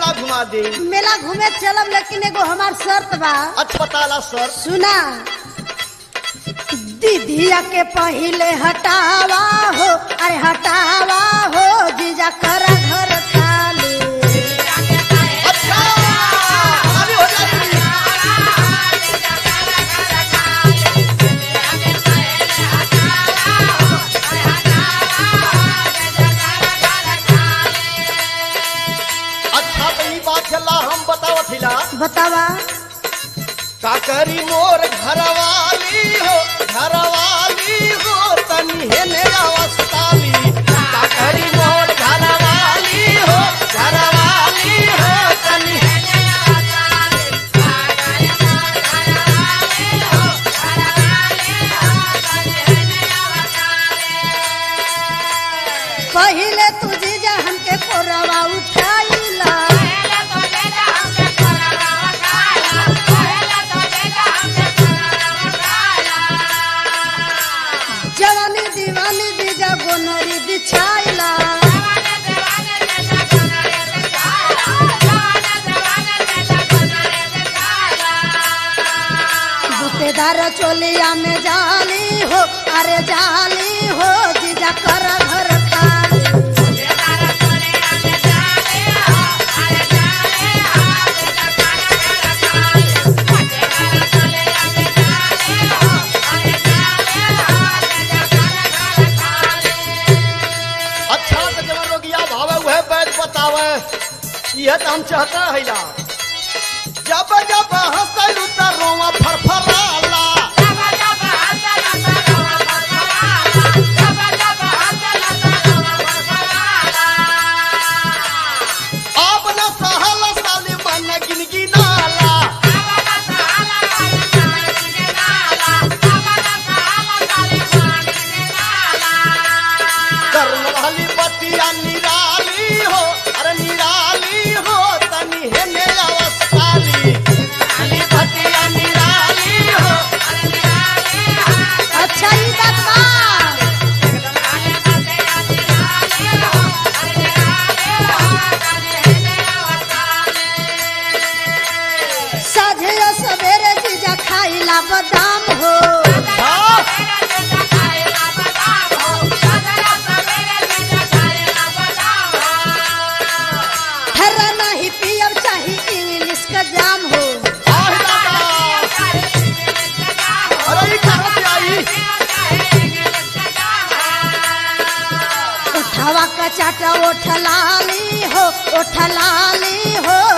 मेला घुमा दे मेला घूमे चलब लेकिन एगो हमार शर्त बा अच्छा बताला सर सुना दीदिया के पहिले हटावा हो अरे हटावा हो जीजा कर घर खाली अच्छा अभी हो जाएगी अच्छा तो ई बात चला हम बतावत हिला बतावा का करी मोर घरवाली हो घरवाली हो तनी हेने अवस्थाली का करी मोर घरवाली हो घरवाली हो तनी पहिले तू जीजा हमके कोरवा उठाइला जवानी दीवानी जीजा गोनरी बिछाइला बुतेदार चोलिया में जाली हो अरे जाली हो जीजा कर घर खाली अच्छा तो जवन रोगिया भावे वह बैठ बतावे यह तो हम चाहता है ला जब जब हंसलू त रोवा फरफराला अब न सहल साली मन गिनगी नाला कर्ण वाली बतिया निराली हो अरे निराली हो तनी हेने अवस्थाली वाली बतिया निराली हो अच्छा ही बात बा साझे सवेरे जीजा खाइला बादाम हो हाँ हरा नहीं पियब चाही इंग्लिश का जाम हो आहे दादा अरे ई कहाँ से आई उठावा का चाटा ओठ लाली हो ओठ लाली हो